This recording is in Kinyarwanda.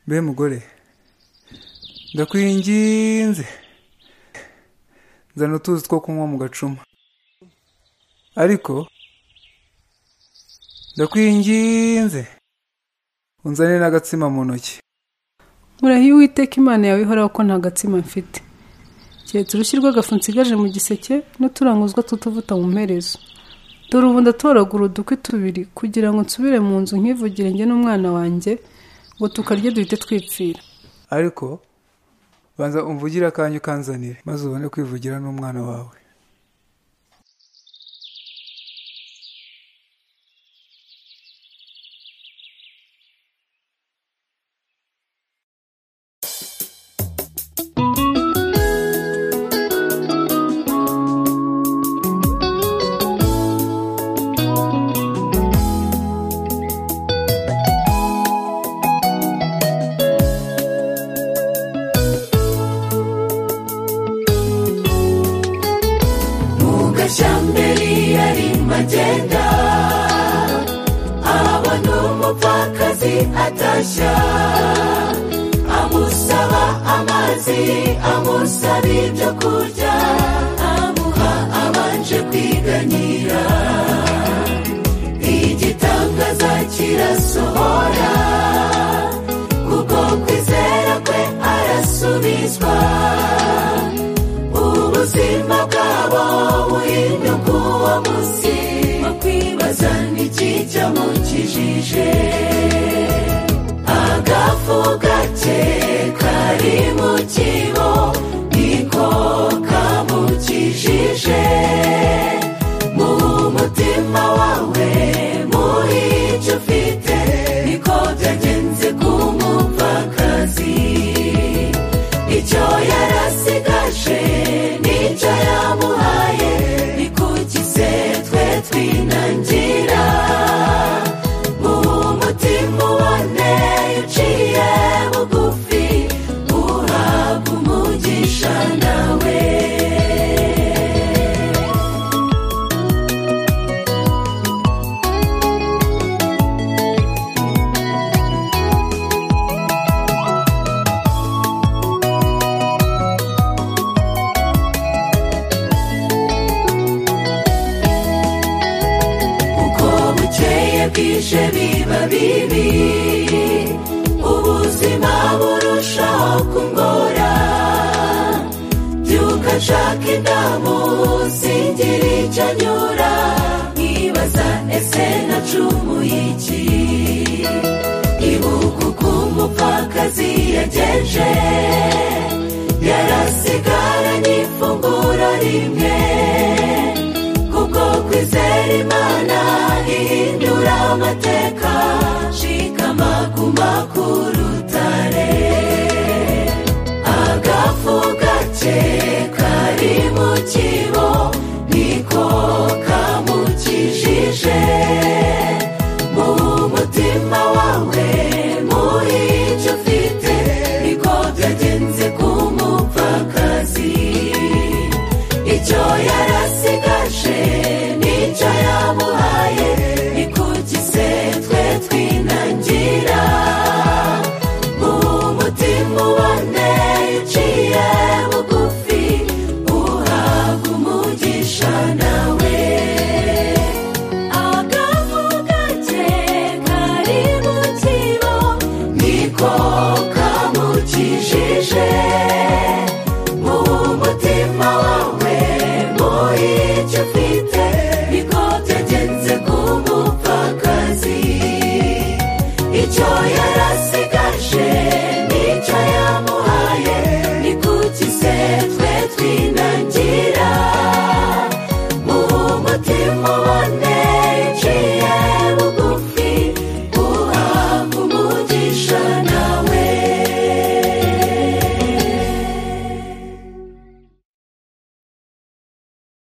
mbe mugore ndakwinginze zana utuzi two kunywa mu gacuma ariko ndakwinginze unzane n'agatsima mu ntoki murahiye uwiteka imana yawe ihoraho ko nta gatsima mfite keretse urushyi rw'agafu nsigaje mu giseke n'uturanguzwa tw'utuvuta mu mperezo dore ubu ndatoragura udukwi tubiri kugira ngo nsubire mu nzu nkivugire njye n'umwana wanjye ngo tukarye duhite twipfira ariko banza umvugire akanya ukanzanire maze ubone kwivugira n'umwana wawe gashamberi yarimo agenda abona umupfakazi atashya amusaba amazi amusaba ibyo kurya amuha abanje kwiganyira igitangaza kirasohora kuko kwizera kwe arasubizwa ubuzima bwabo buhinduka uwo munsi bakwibaza n'ikijya mu kijije agafu gake kari mu kibo niko kamukijije mu mutima wawe muri icyo ufite niko byagenze ku mupfakazi icyo yarasigaje n'icyo yamuhaye nikugize twe twinangira mu mutima ubone uciye bugufi uhabwa umugisha nawe uko bukeye bwije biba bibi ubuzima burushaho kungora byuka nshaka indamu singira icyo anyura nkibaza ese nacumuye iki ibuka uko umupfakazi yagenje yarasigaranye ifunguro rimwe kuko kwizera imana ihindura amateka shikama kuma ku rutare agafu gake kari mu kibo niko kamukijije